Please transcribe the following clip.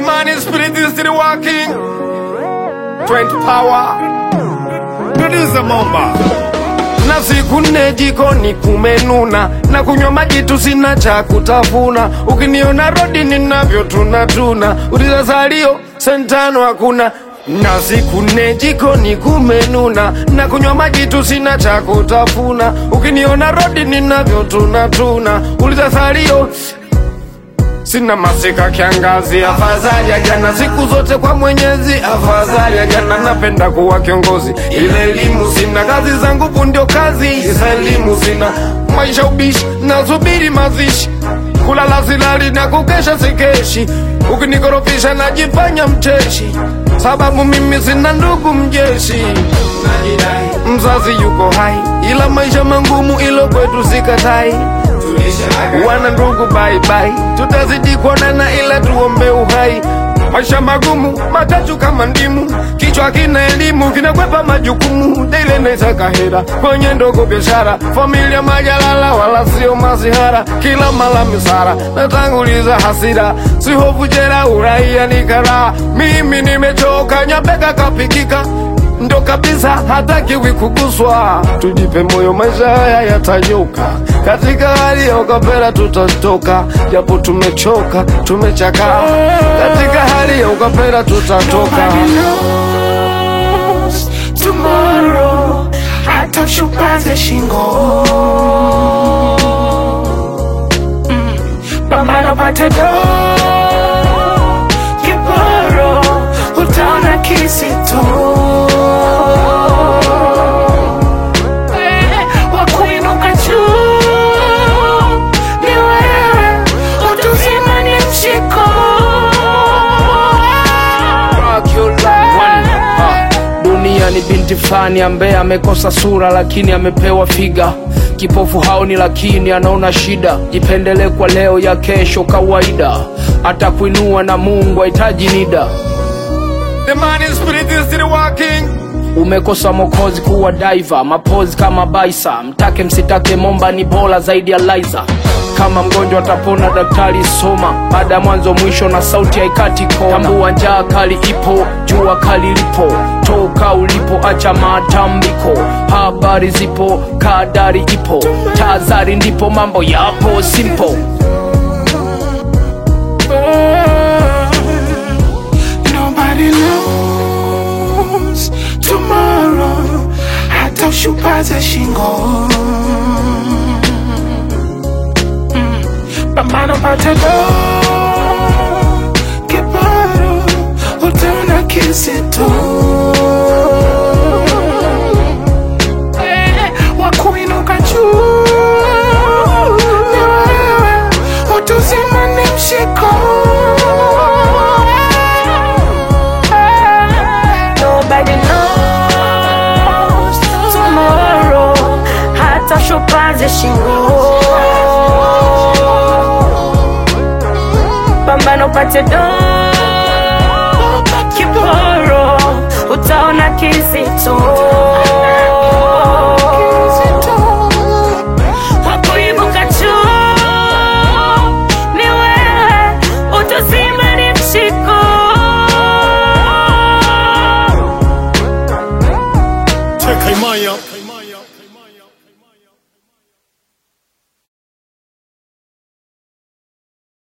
man is spirit is still working. 20 power. Producer Momba. Na siku nne jikoni kumenuna, na kunywa maji tu sina cha kutafuna. Ukiniona rodi ninavyo tunatuna, uliza salio sentano hakuna. Na siku nne jikoni kumenuna, na kunywa maji tu sina cha kutafuna. Ukiniona rodi ninavyo tunatuna, uliza salio Sina masika kiangazi, afadhali ya jana, siku zote kwa Mwenyezi, afadhali ya jana. Napenda kuwa kiongozi, ile elimu sina, kazi zangu bu ndio kazi, isa elimu sina, maisha ubishi, nasubiri mazishi, kulala silali na kukesha sikeshi, ukinikorofisha najifanya mcheshi, sababu mimi sina ndugu mjeshi, mzazi yuko hai, ila maisha mangumu, ilo kwetu sikatai wana ndugu bye bye, tutazidi kuonana ila tuombe uhai. Maisha magumu matatu kama ndimu, kichwa kina elimu kinakwepa majukumu, daile naisaka hera kwenye ndogo biashara, familia majalala wala sio masihara, kila mala misara natanguliza hasira, si hofu jera, uraia ni karaha. Mimi nimechoka, nyapeka kapikika ndo kabisa hatakiwi kuguswa. Tujipe moyo, maisha haya yatanyoka. Katika hali ya ukapera tutatoka, japo tumechoka, tumechakaa. Katika hali ya ukapera tutatoka. Nobody knows tomorrow, hata ushupaze shingo. Mm, Pambana pate do kiporo, utaona kisito wakuinuka juu ni wewe, utuzima ni mshiko Ah, Dunia ni binti fani ambaye amekosa sura lakini amepewa figa. Kipofu haoni lakini anaona shida. Jipendele kwa leo ya kesho kawaida, atakuinua na Mungu hahitaji nida. The man is spirit is still working. Umekosa mokozi kuwa diver, mapozi kama baisa. Mtake msitake, momba ni bora zaidi ya Liza. Kama mgonjwa atapona, daktari soma. Baada ya mwanzo mwisho na sauti haikati kona. Tambua njaa kali ipo, jua kali lipo. Toka ulipo, acha matambiko. Habari zipo, kadari ipo. Tazari ndipo mambo yapo simple. Nobody knows tomorrow, hata ushupaze shingo. Mm, Pambana pate do kiporo, utaona kisito. Eh, Wakuinuka juu ni wewe, utuzima ni mshiko. Nobody knows tomorrow, hata shupaze shingo. Pambano pate do kiporo, utaona kizito.